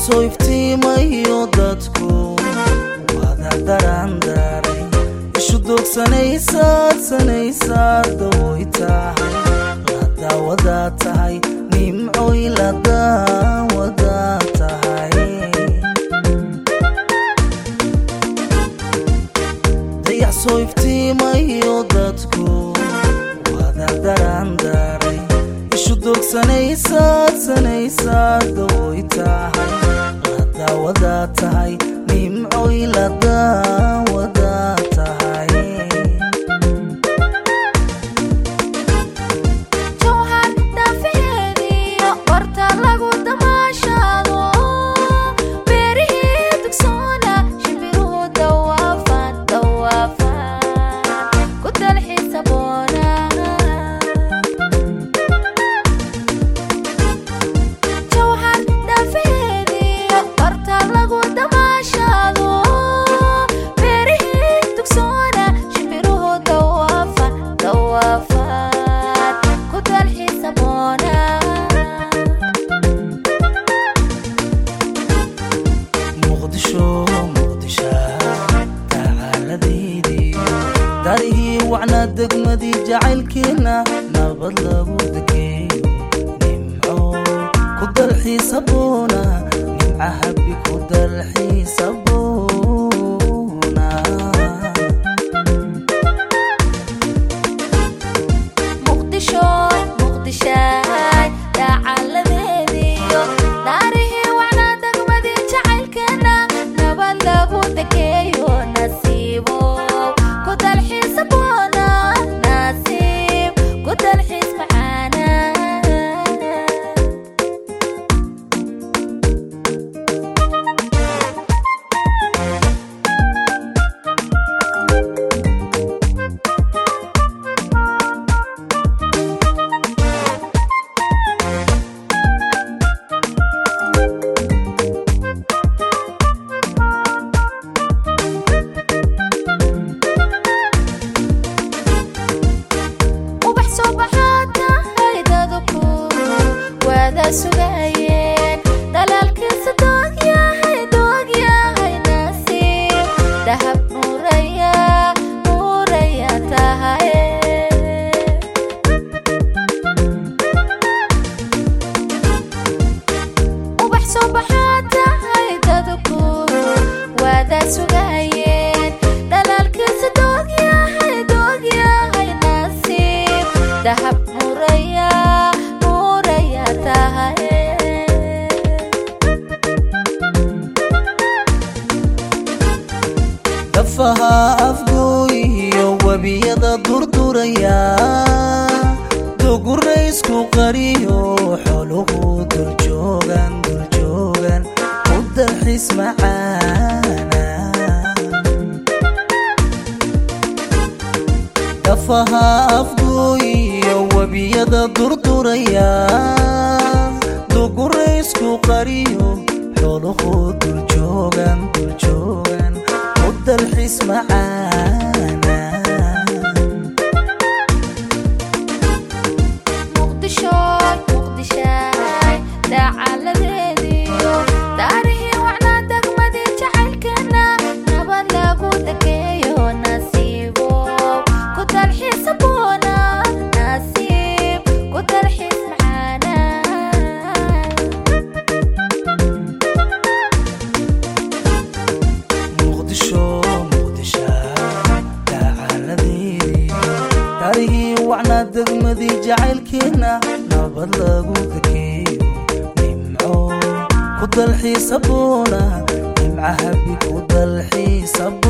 soo iftiimayo dadku wada daraandaaray ishu doogsanaysaad sanaysaad dawoy tahay la daawadaa tahay nimcoy la daawadaa tahay dayax soo iftiimayo dadku wada daraandaaray ishu doogsanaysaad sanaysaad dawoy tahay la daawadaa tahay nimcoy la daawadaa tahay jawhar daafaheediyo barta lagu damaashaado beerihii dugsoona shimbiruhu dawaafan dawaafan ku dalxiisa boona jawhar daafaheediyo barta lagu damaashaado beerihii dugsoona shimbiruhu dawaafan dawaafan ku dalxiisa boona muqdisho muqdisha tacaaladeydii darihii wacnaa degmadii jacaylkeenna nabad lagu degeeyo nimco ku dalxiisa boona nimca habbi ku dalxiisa boona muqdisho muqdishaay daacaladeediyo naarihii wacnaa degmadii jacaylkeena nabad lagu degeeyo nasiibo ku dalxiisa boona nasiib ku dalxiis macaana ubax soo baxaata haydadku waada sugayeen dhalaalkiisa doogyahay doogyahay nasiib dahab nuuraya nuuraya tahay ubax soo baxaata haydadku waada sugayeen dhalaalkiisa doogyahay doogyahay nasiib dahab nuuraya nuuraya tahay dafaha afgooyiyo webiyada durduraya duguraysku qariyo xoluhu duljoogan duljoogan u dalxiis macaana dafaha afgooyiyo webiyada durduraya duguraysku qariyo xoluhu duljoogan duljoogan u dalxiis macaana muqdisho muqdishaay daacaladeediyo daarihii wacnaa degmadii jacaylkeena nabad lagu degeeyo nasiibo ku dalxiisa boona nasiib ku dalxiis macaana muqdisho muqdisha tacaaladeedii darihii wacnaa degmadii jacaylkeenna nabad lagu degeeyo nimco ku dalxiisa boona nimca habbi ku dalxiisa